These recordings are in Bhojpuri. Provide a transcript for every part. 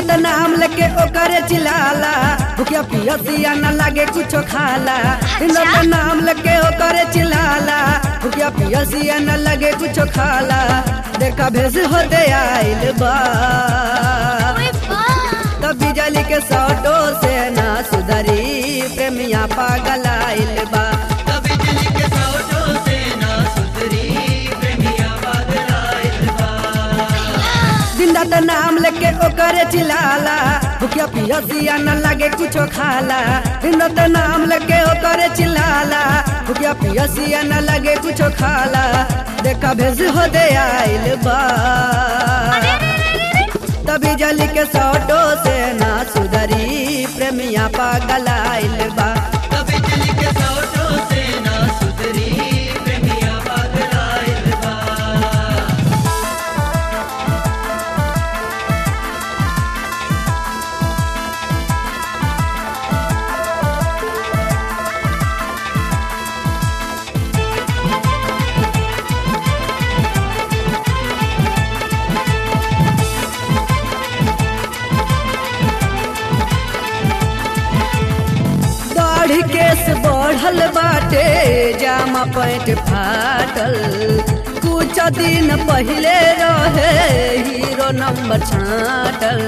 त नाम लेके ओकरे चिल्लाला भूखिया पियसिया न लागे कुछो खाला बिंदा त नाम लेके ओकरे चिल्लाला भूखिया पियसिया न लागे कुछो खाला देखा भेस होते आइल बा ओए बा तब बिजली के सौटो से ना सुधरी प्रेमिया पागल आइल बा बिजली के सौटो से ना सुधरी प्रेमिया पागल आइल बा जिंदा त नाम लेके ओकरे चिल्लाला भूखिया पियसिया न लागे कुछो खाला जिंदा त नाम लेके ओकरे चिल्लाला भूखिया पियसिया न लागे कुछो खाला देखा भेज हो दे आइल बा तभी जली के सौटो से ना सुधरी प्रेमिया पागल आइल बा बिजली के सौटो से ना सुधरी प्रेमिया पागल आइल बा दाढ़ी केस बढ़ल बाटे जामा पैंट फाटल कुछ दिन पहले रहे हीरो नंबर छाटल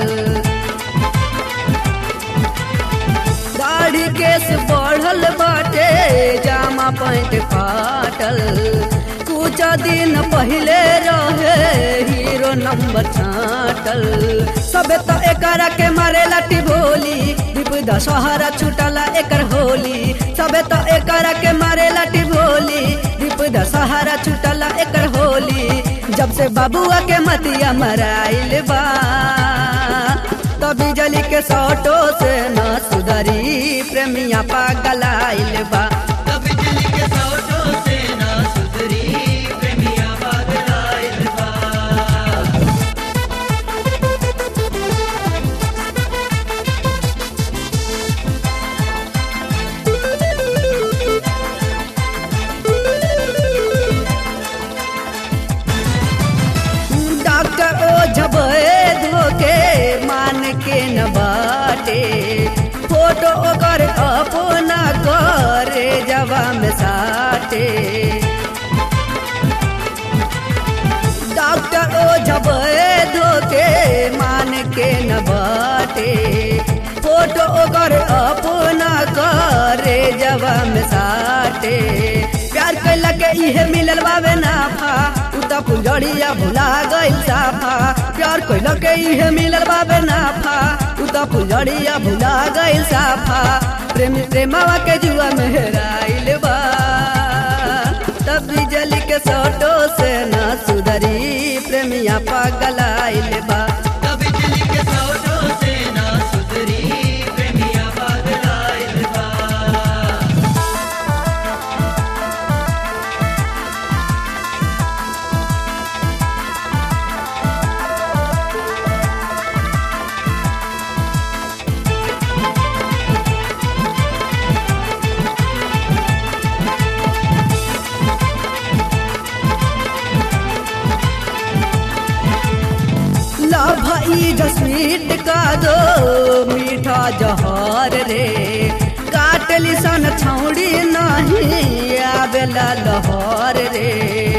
दाढ़ी केस बढ़ल बाटे जामा पैंट फाटल कुछ दिन पहले रहे हीरो नंबर छाटल सबे तो एकरा के मारे लाठी भोली दीप दशहरा छुटला एकर होली सबे तो एकरा के मारे लाठी भोली दीप दशहरा छुटला एकर होली जब से बाबुआ के मतिया मराइल बा तभी जली के सौटो से न सुधरी प्रेमिया पागल आइल बा बिजली के सौटो से ना सुधरी प्रेमिया पागल आइल बा डॉक्टर ओ झबे धोके मान के न बाटे फोटो ओकर अपना करे जवा में साटे डॉक्टर ओ झबे धोके मान के न बाटे फोटो ओकर अपना करे जवा में साटे प्यार कैला के इहे मिलल बावे नाफा उता फुलझड़िया भुला गइल साफा प्यार कैला के इहे मिलल बावे नाफा उता फुलझड़िया भुला गइल साफा प्रेमी प्रेमवा के जुआ में हेराइल बा तब बिजली के सौटो से ना सुधरी प्रेमिया पागल आइल बा बिजली के सौटो से ना सुधरी प्रेमिया पागल आइल बा ला भाई जसमीट का दो मीठा जहर रे काटली सन छौड़ी नहीं आवेला लहर रे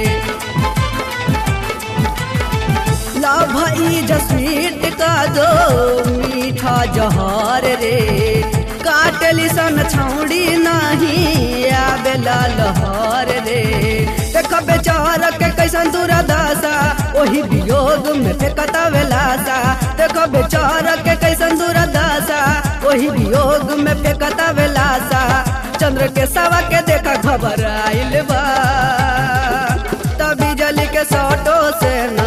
ला भाई जसमीट का दो मीठा जहर रे काटली सन छौड़ी नहीं आवेला लहर रे देख बेचार के कैसन दुरादासा ओही वियोग में फेंकता वेलासा देख बेचार के कैसन दुरादासा ओही वियोग में फेंकता वेलासा चंद्र के सवा के देखा खबर आइल बा तभी जली के सौटो से